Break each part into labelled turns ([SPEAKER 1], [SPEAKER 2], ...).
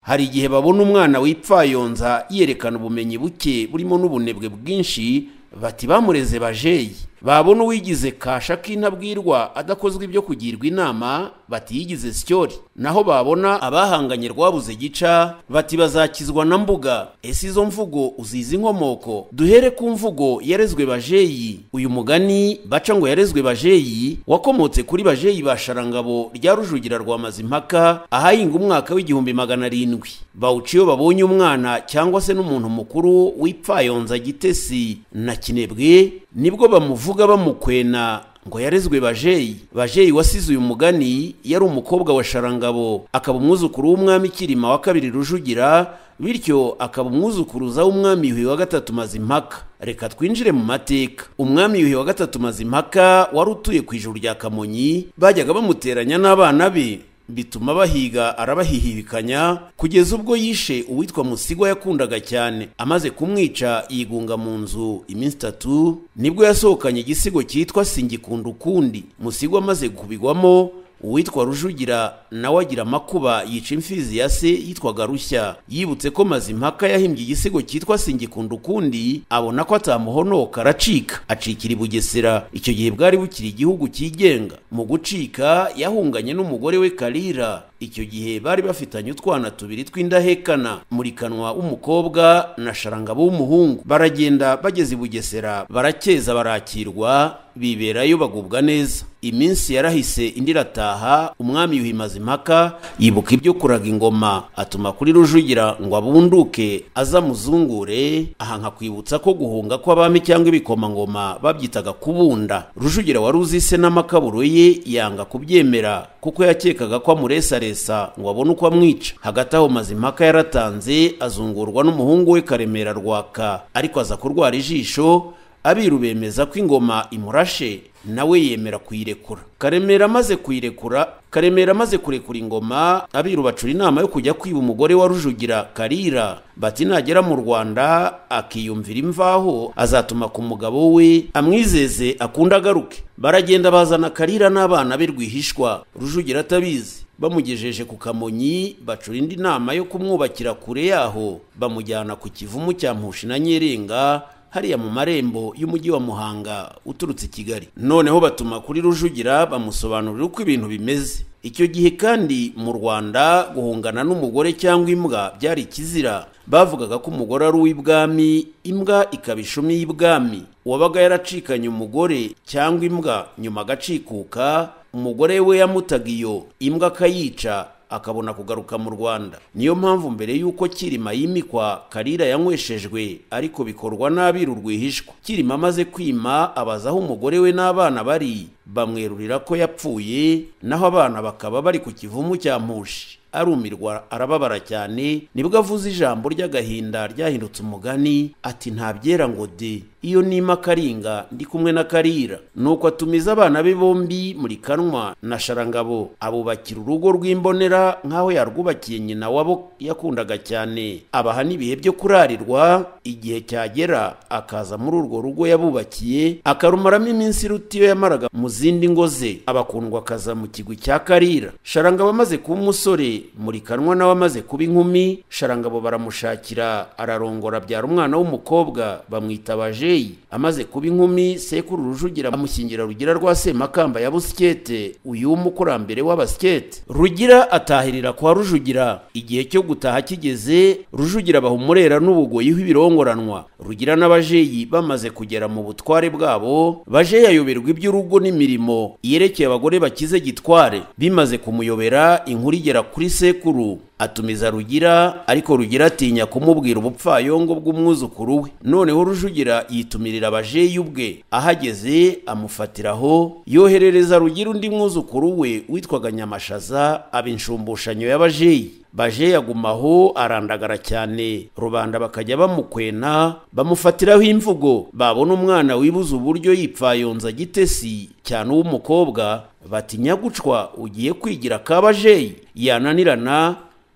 [SPEAKER 1] hari igihe babona umwana wipfayonza yerekana ubumenyi buke burimo n'ubunebwe bwinshi bati bamureze bajeyi babona uwigize kasha k'intabwirwa adakozwe ibyo kugirwa inama bati yigize sityori naho babona abahanganye rwabuze gica bati bazakizwa na mbuga ese izo mvugo uzizi inkomoko duhere ku mvugo yarezwe bajeyi uyu mugani baca ngo yarezwe bajeyi wakomotse kuri bajeyi ba sharangabo rya rujugira rwa mazimpaka ahahinga umwaka w'igihumbi magana arindwi bawuca iyo babonye umwana cyangwa se n'umuntu mukuru wipfayonza gitesi na kinebwe nibwo bamuvuga bamukwena ngo yarezwe bajeyi bajeyi wasize uyu mugani yari umukobwa wa sharangabo akaba umwuzukuru w'umwami kirima wa kabiri rujugira bityo akaba umwuzukuruza w'umwami yuhi wa gatatu mazimpaka reka twinjire mu mateka umwami yuhi wa gatatu mazimpaka wari utuye ku ijuru rya kamonyi bajyaga bamuteranya n'abana be bituma bahiga arabahihibikanya kugeza ubwo yishe uwitwa musigwa yakundaga cyane amaze kumwica yigunga mu nzu iminsi itatu nibwo yasohokanye igisigo cyitwa singikunda ukundi musigwa amaze kubigwamo uwitwa rujugira nawe agira amakuba yica imfizi ya se yitwaga rushya yibutse ko mazimpaka yahimbye igisigo cyitwa singikunda ukundi abona ko atamuhonoka aracika acikira i bugesera icyo gihe bwari bukiri igihugu cyigenga mu gucika yahunganye n'umugore we karira icyo gihe bari bafitanye utwana tubiri tw'indahekana murikanwa w'umukobwa na sharangabo w'umuhungu baragenda bageze i bugesera barakeza barakirwa biberayo bagubwa neza iminsi yarahise indi irataha umwami yuhi mazimpaka yibuka ibyo kuraga ingoma atuma kuri rujugira ngo abunduke aza muzungure aha nkakwibutsa ko guhunga kw'abami cyangwa ibikomangoma babyitaga kubunda rujugira wari uzise n'amakaburo ye yanga kubyemera kuko yakekaga ko amuresaresa ngo abone uko amwica hagati aho mazimpaka yaratanze azungurwa n'umuhungu we karemera rwaka ariko aza kurwara ijisho abiru bemeza ko ingoma imurashe nawe yemera kuyirekura karemera amaze kuyirekura karemera amaze kurekura ingoma abiru bacura inama yo kujya kwiba umugore wa rujugira karira bati nagera mu rwanda akiyumvira imvaho azatuma ku mugabo we amwizeze akunda agaruke baragenda bazana karira n'abana be rwihishwa rujugira atabizi bamugejeje ku kamonyi bacura indi nama yo kumwubakira kure yaho bamujyana ku kivumu cya mpushi na nyerenga hariya mu marembo y'umujyi wa muhanga uturutse i kigali noneho batuma kuri rujugira bamusobanurira uko ibintu bimeze icyo gihe kandi mu rwanda guhungana n'umugore cyangwa imbwa byari ikizira bavugaga ko umugore ari uw'ibwami imbwa ikaba ishumi y'ibwami uwabaga yaracikanye umugore cyangwa imbwa nyuma agacikuka umugore we yamutaga iyo imbwa akayica akabona kugaruka mu rwanda niyo mpamvu mbere y'uko kirima yimikwa karira yanyweshejwe ariko bikorwa n'abiru rwihishwa kirima amaze kwima abaza aho umugore we n'abana bari bamwerurira ko yapfuye naho abana bakaba bari ku kivumu cya mushi arumirwa arababara cyane nibwo avuze ijambo ry'agahinda ryahindutse umugani ati ntabyera ngo de iyo nima karinga ndi kumwe na karira nuko atumiza abana be bombi muri kanwa na sharangabo abubakira urugo rw'imbonera nk'aho yarwubakiye nyina wabo yakundaga cyane abaha n'ibihe byo kurarirwa igihe cyagera akaza muri urwo rugo yabubakiye akarumaramo iminsi iruta iyo yamaraga mu zindi ngo ze abakundwa akaza mu kigwi cya karira sharangabo amaze kuba umusore muri kanwa nawe amaze kuba inkumi sharangabo baramushakira ararongora abyara umwana w'umukobwa bamwita bajeyi amaze kuba inkumi sekuru rujugira amushyingira rugira rwa semakamba ya busikete uyu w'umukurambere w'abasikete rugira atahirira kwa rujugira igihe cyo gutaha kigeze rujugira baha umurera n'ubugoyi w'ibirongoranwa rugira n'abajeyi bamaze kugera mu butware bwabo bajeyi ayoberwa iby'urugo n'imirimo yerekeye abagore bakize gitware bimaze kumuyobera inkuru igera kuri sekuru atumiza rugira ariko rugira atinya kumubwira ubupfayongo bw'umwuzukuru we noneho rujugira yitumirira abajeyi ubwe ahageze amufatiraho yoherereza rugira undi mwuzukuru we witwaga nyamashaza aba inshumbushanyo y'abajeyi baje yagumaho arandagara cyane rubanda bakajya bamukwena bamufatiraho imvugo babona umwana wibuze uburyo yipfayonza gitesi cyane uw'umukobwa bati nyagucwa ugiye kwigira kabajeyi yananirana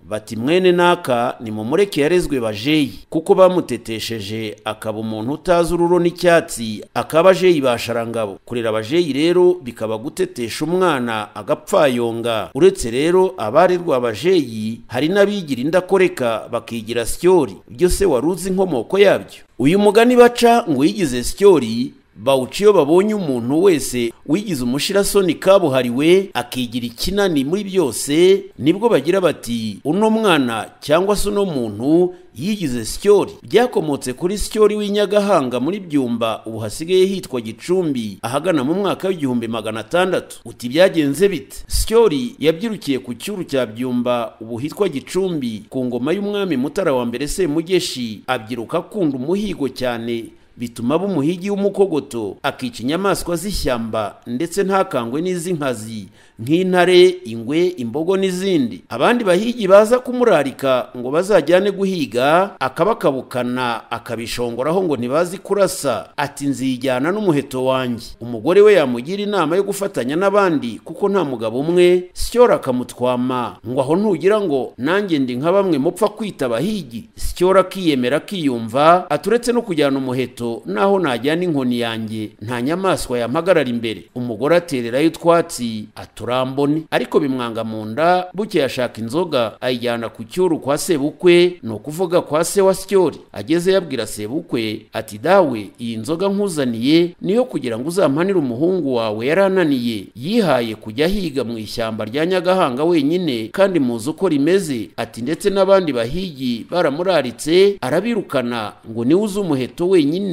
[SPEAKER 1] bati mwene naka nimumureke yarezwe bajeyi kuko bamutetesheje akaba umuntu utazi ururo n'icyatsi akaba ajeyi basharangabo kurera abajeyi rero bikaba gutetesha umwana agapfayonga uretse rero abarerwa abajeyi hari n'abigira indakoreka bakigira syori ibyo se wari uzi inkomoko yabyo uyu mugani baca ngo uyigize syori bawuca iyo babonye umuntu wese wigize umushirasoni kabuhariwe akigira ikinani muri byose nibwo bagira bati uno mwana cyangwa se uno muntu yigize syori byakomotse kuri syori w'inyagahanga muri byumba ubu hasigaye hitwa gicumbi ahagana mu mwaka w'igihumbi magana atandatu uti byagenze bite syori yabyirukiye ku cyuru cya byumba ubu hitwa gicumbi ku ngoma y'umwami mutara wa mbere semugeshi abyiruka akunda umuhigo cyane bituma aba umuhigi w'umukogoto akica inyamaswa z'ishyamba ndetse ntakangwe n'iz'inkazi nk'intare ingwe imbogo n'izindi abandi bahigi baza kumurarika ngo bazajyane guhiga akabakabukana akabishongoraho ngo ntibazi kurasa ati nzijyana n'umuheto wanjye umugore we yamugira inama yo gufatanya n'abandi kuko nta mugabo umwe syora akamutwama ngo aho ntugira ngo nanjye ndi nka bamwe mupfa kwita abahigi syora akiyemera akiyumva aturetse no kujyana umuheto naho najyana inkoni yanjye nta nyamaswa yampagarara imbere umugore atererayo utwatsi aturambone ariko bimwanga mu nda buke ashaka inzoga ayijyana ku cyuru kwa sebukwe ni ukuvuga kwa se wa syori ageze yabwira sebukwe ati dawe iyi nzoga nkuzaniye niyo kugira ngo uzampanire umuhungu wawe yari ananiye yihaye kujya ahiga mu ishyamba rya nyagahanga wenyine kandi muzi uko rimeze ati ndetse n'abandi bahigi baramuraritse arabirukana ngo niwe uzi umuheto wenyine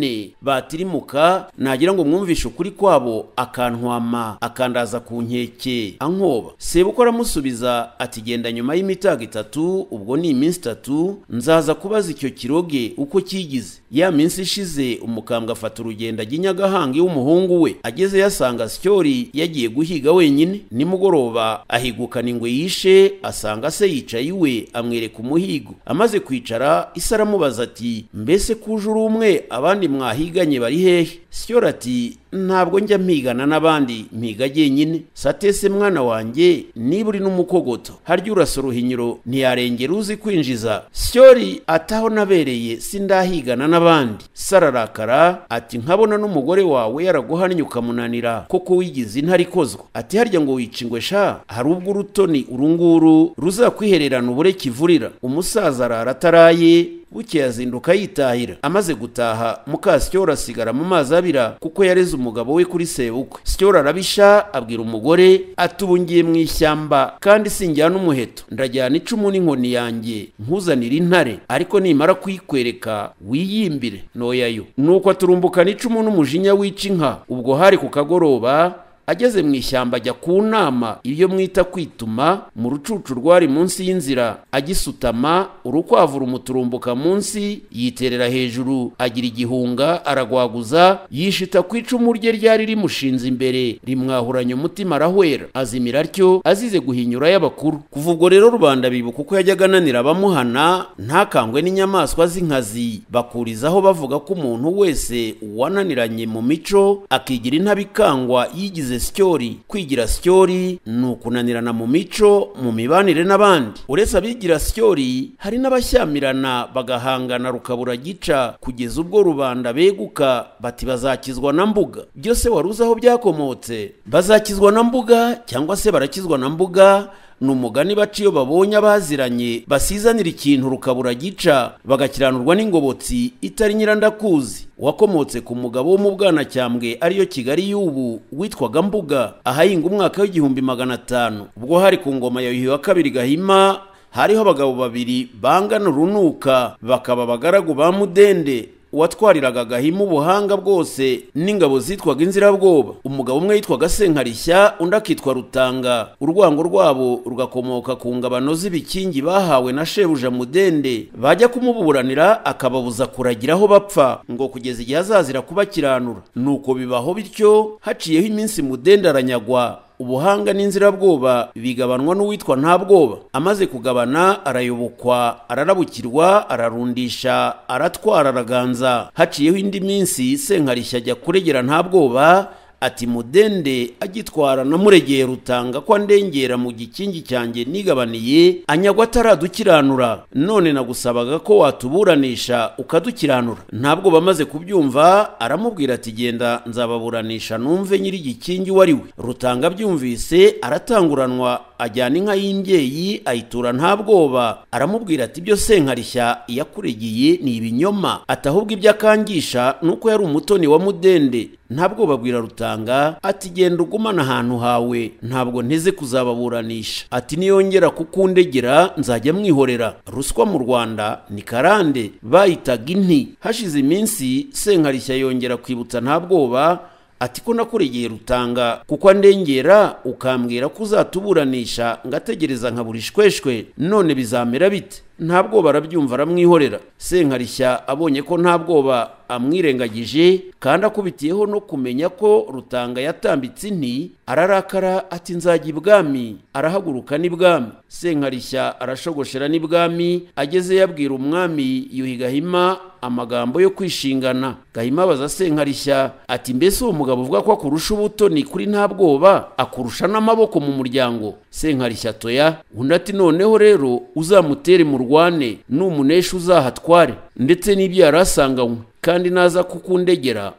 [SPEAKER 1] batirimuka nagira ngo mwumvishe ukuri kwabo akantwama akandaza ku nkeke ankoba sebuko aramusubiza ati genda nyuma y'imitago itatu ubwo ni iminsi itatu nzaza kubaza icyo kiroge uko kigize ya minsi ishize umukambwe afata urugendo ajya inyagahanga iw'umuhungu we ageze yasanga syori yagiye guhiga wenyine nimugoroba ahigukana ingwe yishe asanga se yicaye iwe amwereka umuhigo amaze kwicara isi aramubaza ati mbese kuje uri umwe abandi mwahiganye bari hehe syora ati ntabwo njya mpigana n'abandi mpiga jyenyine satese mwana wanjye niba uri n'umukogoto harya urasa uruhinyiro ntiyarengera uzi kwinjiza syori ataho nabereye sindahigana n'abandi sararakara ati nkabona n'umugore wawe yaraguhannye ukamunanira koko wigize intare ikozwa ati harya ngo wica ingwe sha hari ubwo urutoni urunguru ruzakwihererana ubure kivurira umusaza arara ataraye buke yazinduka yitahira amaze gutaha muka syora asigara mu mazi abira kuko yareze umugabo we kuri sebukwe syora arabisha abwira umugore ati ubu ngiye mu ishyamba kandi sinjyana umuheto ndajyana icumu n'inkoni yanjye nkuzanira intare ariko nimara kuyikwereka wiyimbire noyayo nuko aturumbukana icumu n'umujinya wica inka ubwo hari ku kagoroba ageze mu ishyamba ajya ku nama iyo mwita kwituma mu rucucu rwari munsi y'inzira agisutama urukwavu rumuturumbuka munsi yiterera hejuru agira igihunga aragwaguza yishita ku icumu rye ryari rimushinze imbere rimwahuranya umutima arahwera azimira atyo azize guhinyura y'abakuru kuva ubwo rero rubanda bibuka uko yajyaga ananira abamuhana ntakangwe n'inyamaswa z'inkazi bakurizaho bavuga ko umuntu wese uwananiranye mu mico akigira intabikangwa yigize syori kwigira syori ni ukunanirana mu mico mu mibanire n'abandi uretse abigira syori hari n'abashyamirana bagahangana rukabura gica kugeza ubwo rubanda beguka bati bazakizwa na mbuga byose wari uzi aho byakomotse bazakizwa na mbuga cyangwa se barakizwa na mbuga ni umugani baca iyo babonye abaziranye basizanira ikintu rukabura gica bagakiranurwa n'ingobotsi itari nyirandakuzi wakomotse ku mugabo wo mu bwanacyambwe ariyo kigali y'ubu witwaga mbuga ahahinga umwaka w'igihumbi magana atanu ubwo hari ku ngoma ya yuhi wa kabiri gahima hariho abagabo babiri bangana urunuka bakaba abagaragu ba mudende uwatwariraga gahima ubuhanga bwose n'ingabo zitwaga inzirabwoba umugabo umwe yitwaga senkarishya undi akitwa rutanga urwango rwabo rugakomoka ku ngabano z'ibikingi bahawe na shebuja mudende bajya kumuburanira akababuza kuragira aho bapfa ngo kugeza igihe azazira kubakiranura nuko bibaho bityo haciyeho iminsi mudende aranyagwa ubuhanga n'inzirabwoba bigabanwa n'uwitwa nta bwoba amaze kugabana arayobokwa ararabukirwa ararundisha aratwara araganza haciyeho indi minsi senkarishya ajya kuregera nta bwoba ati mudende agitwara na muregeye rutanga ko andengera mu gikingi cyanjye nigabaniye anyagwa ataradukiranura none nagusabaga ko watuburanisha ukadukiranura ntabwo bamaze kubyumva aramubwira ati genda nzababuranisha numve nyiri igikingi uwo ari we rutanga abyumvise aratanguranwa ajyana inka y'imbyeyi ayitura nta bwoba aramubwira ati ibyo senkarishya yakuregiye ni ibinyoma ati ahubwo ibyo akangisha ni uko yari umutoni wa mudende nta bwoba abwira rutanga ati genda ugumane ahantu hawe ntabwo nteze kuzababuranisha ati niyongera kukundegera nzajya mwihorera ruswa mu rwanda ni karande bayitaga inti hashize iminsi senkarishya yongera kwibutsa nta bwoba ati ko nakuregeye rutanga kuko andengera ukambwira ko uzatuburanisha ngategereza nkaburishweshwe none bizamera bite nta bwoba arabyumva aramwihorera senkarishya abonye ko nta bwoba amwirengagije kandi akubitiyeho no kumenya ko rutanga yatambitse inti ararakara ati nzajya ibwami arahaguruka n'ibwami senkarishya arashogoshera n'ibwami ageze yabwira umwami yuhi gahima amagambo yo kwishingana gahima abaza senkarishya ati mbese uwo mugabo uvuga ko akurusha ubutoni kuri nta bwoba akurusha n'amaboko mu muryango senkarishya toya undi ati noneho rero uzamutere mu rwane numunesha uzahatware ndetse n'ibyo yari asanganywe kandi naza kukundegera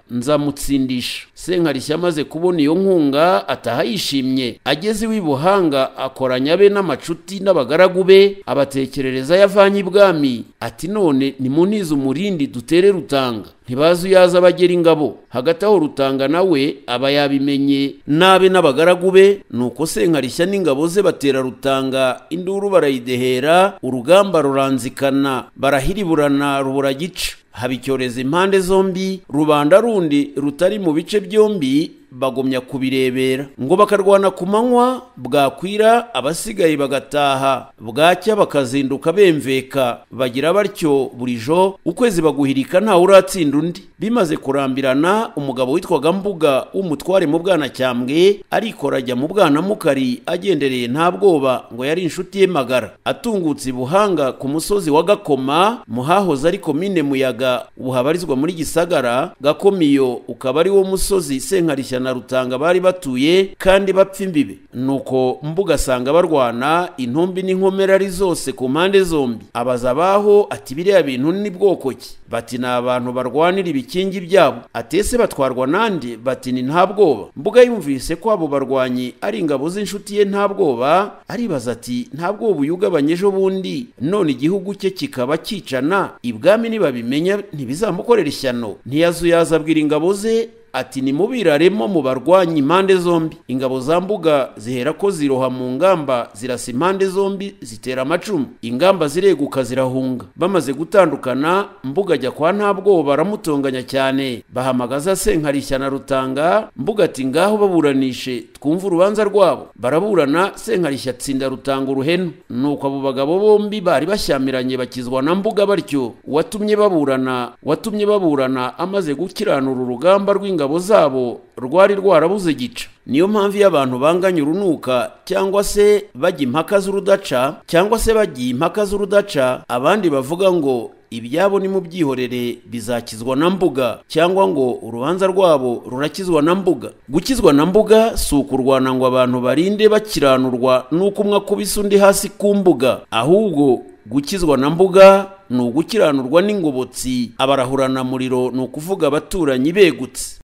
[SPEAKER 1] nzamutsindisha senkarishya amaze kubona iyo nkunga ataha yishimye ageze iwe i buhanga akoranya be n'amacuti n'abagaragu be abatekerereza yavanye ibwami ati none nimunize umurindi dutere rutanga ntibazi iyo aza abagera ingabo hagati aho rutanga nawe aba yabimenye nabe n'abagaragu be nuko senkarishya n'ingabo ze batera rutanga induru barayidehera urugamba ruranzikana barahiriburana rubura gica haba icyorezo impande zombi rubanda rundi rutari mu bice byombi bagumya kubirebera ngo bakarwana ku manywa bwakwira abasigaye bagataha bwacya bakazinduka bemveka bagira batyo burijo ukwezi baguhirika ntawe uratsinda undi bimaze kurambirana umugabo witwaga mbuga w'umutware mu bwanacyambwe arikora ajya mu bwanamukari agendereye nta bwoba ngo yari inshuti ye magara atungutse i buhanga ku musozi wa gakoma muhahoze ari komine muyaga buhabarizwa muri gisagara gakomiyo ukaba ari wo musozi senkarishya na rutanga bari batuye kandi bapfa imbibe nuko mbuga asanga barwana intumbi n'inkomere ari zose ku mpande zombi abaza abaho ati biriya bintu ni bwoko ki bati ni abantu barwanira ibikingi byabo atese batwarwa nande bati ni nta bwoba mbuga yumvise ko abo barwanyi ari ingabo z'inshuti ye nta bwoba aribaza ati nta bwoba uyugabanye ejo bundi none igihugu cye kikaba kicana ibwami nibabimenya ntibizamukorera ishyano ntiyazuyaza abwira ingabo ze ati nimubiraremo mu barwanyi impande zombi ingabo za mbuga zihera ko ziroha mu ngamba zirasa impande zombi zitera amacumu ingamba zireguka zirahunga bamaze gutandukana mbuga ajya kwa nta bwoba aramutonganya cyane bahamagaza senkarishya na rutanga mbuga ati ngaho baburanishe twumve urubanza rwabo baraburana senkarishya atsinda rutanga uruhenu nuko abo bagabo bombi bari bashyamiranye bakizwa na mbuga batyo watumye baburana watumye baburana amaze gukiranura urugamba rw'ingabo ingabo zabo rwari rwarabuze gica niyo mpamvu iyo abantu banganya urunuka cyangwa se bajya impaka z'urudaca cyangwa se bajya impaka z'urudaca abandi bavuga ngo ibyabo nimubyihorere bizakizwa na mbuga cyangwa ngo urubanza rwabo rurakizwa na mbuga gukizwa na mbuga si ukurwana ngo abantu barinde bakiranurwa n'uko umwe akubise undi hasi ku mbuga ahubwo gukizwa na mbuga ni ugukiranurwa n'ingobotsi abarahurana muriro ni ukuvuga abaturanyi begutse